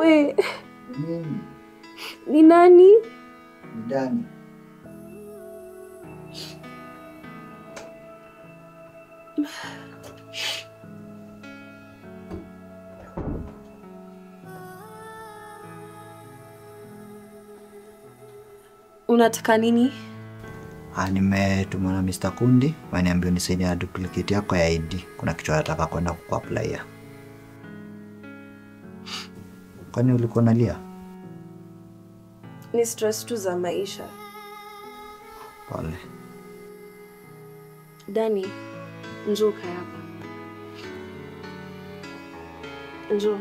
We, Nini? ni nani? Ni Dani. Unataka nini? Ah, nimetumwa na Mr. Kundi waniambia unisaidie na duplicate yako ya ID. Kuna kitu nataka kwenda kukuaplaia. Kwani ulikuwa unalia? Ni stress tu za maisha. Pole. Dani, njoo kaa hapa. Njoo.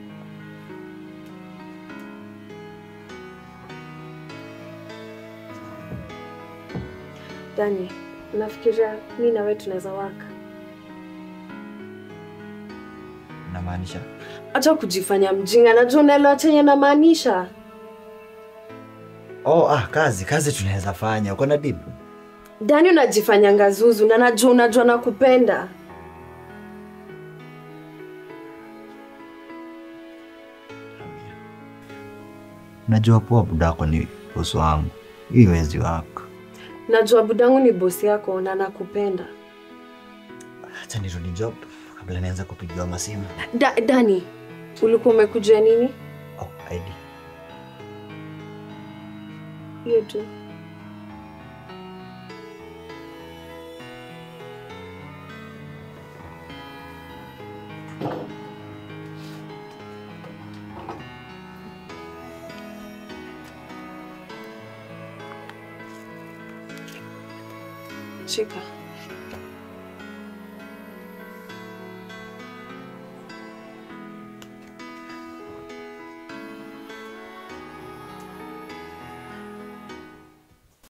Dani, nafikiria mi na wewe tunaweza waka. Namaanisha? Acha kujifanya mjinga, najua unaelewa chenye namaanisha. Oh, ah, kazi kazi tunaweza fanya. Uko na deal? Dani, unajifanya ngazuzu na najua unajua nakupenda. Najua poa budako ni bosi wangu. Hii wezi wako. Najua budangu ni bosi yako na nakupenda. Acha nirudi job kabla nianze kupigiwa masimu. Da, Dani, ulikuwa umekuja nini? Oh, ID. Hiyo tu. Shika.